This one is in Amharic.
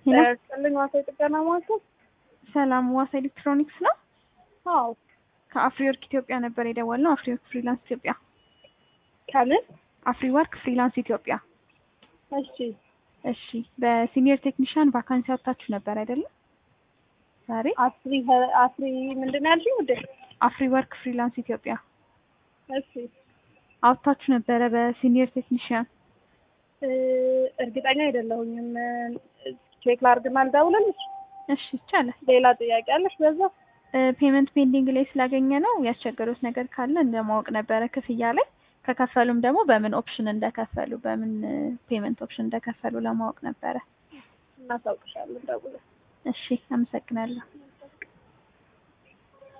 ሄሎ ጥልኝ ዋሳ የጥገና ማዕከል ሰላም ዋሳ ኤሌክትሮኒክስ ነው። አዎ ከአፍሪወርክ ኢትዮጵያ ነበር የደወልነው። አፍሪወርክ ፍሪላንስ ኢትዮጵያ። ከምን አፍሪወርክ ፍሪላንስ ኢትዮጵያ። እሺ እሺ በሲኒየር ቴክኒሽያን ቫካንሲ አውጥታችሁ ነበር አይደለም? ዛሬ አፍሪ አፍሪ ምንድን ነው ያልሽኝ ውዴ? አፍሪወርክ ፍሪላንስ ኢትዮጵያ እሺ አውጥታችሁ ነበረ በሲኒየር ቴክኒሽያን። እ፣ እርግጠኛ አይደለሁኝም። ቼክ ላድርግና ልደውልልሽ። እሺ ይቻላል። ሌላ ጥያቄ አለሽ በዛ? ፔመንት ፔንዲንግ ላይ ስላገኘ ነው ያስቸገሩት ነገር ካለ እንደማወቅ ነበረ ክፍያ ላይ ከከፈሉም ደግሞ በምን ኦፕሽን እንደከፈሉ በምን ፔመንት ኦፕሽን እንደከፈሉ ለማወቅ ነበረ። እናሳውቅሻለን ደውለን። እሺ አመሰግናለሁ።